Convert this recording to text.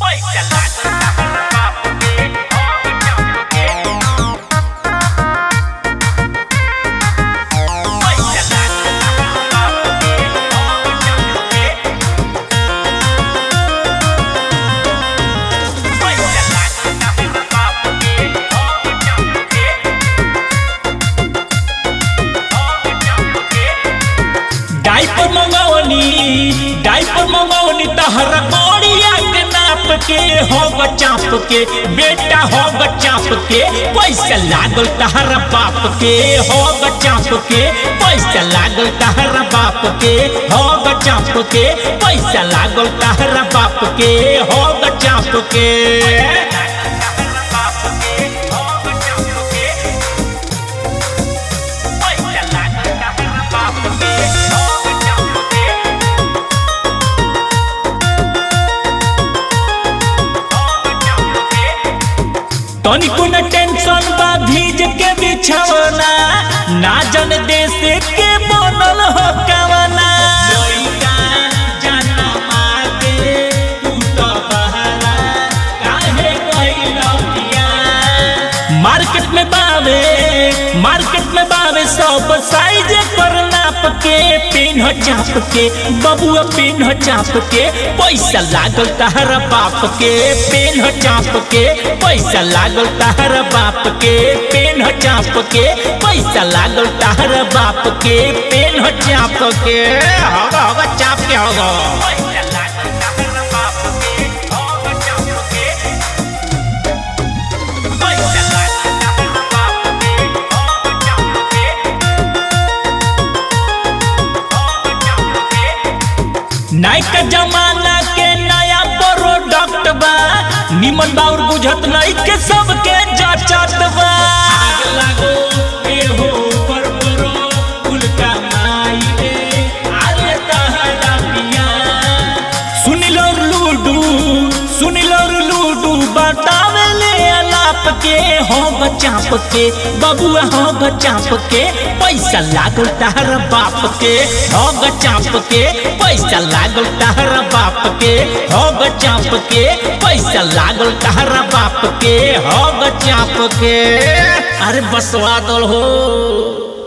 पैसा लागल बाप के पैसा डाइपर मंगवनी डाइपर मंगवनी तहरा कोड़िया के नाप के हो चाप के बेटा हो चाप के पैसा लागल तहरा बाप के हो चाप के पैसा लागल तहरा बाप के हो चाप के पैसा लागल तहरा बाप के हो चाप के तनिको न टेंशन बा भीज के बिछवना ना जन देश के बनल हो कवना लइका जनमा के तू तो बहरा काहे कइलौ पिया मार्केट में बावे मार्केट में बावे सब साइज पर नाप के पिन चाप के बबुआ पिन चाप के पैसा लागल तहरा बाप के पिन चाप के पैसा लागल तहरा बाप के पिन चाप के पैसा लागल तहरा बाप के पिन चाप के होगा होगा चाप के होगा नाइका जमाना के नया प्रोडक्ट बा निमन बाउर बुझत नहीं के सबके जचत बा आग लागो ए हो पर परो उल्टा माई रे आले तहरा पिया सुन लो लूडू सुन लो लूडू बतावे ले अलाप के हो बचाप के बबुआ हो बचाप के पैसा लागल तहरा बाप के हो बचाप के पैसा लागल तहरा बाप के हो बचाप के पैसा लागल तहरा बाप के हो बचाप के अरे बसवा दल हो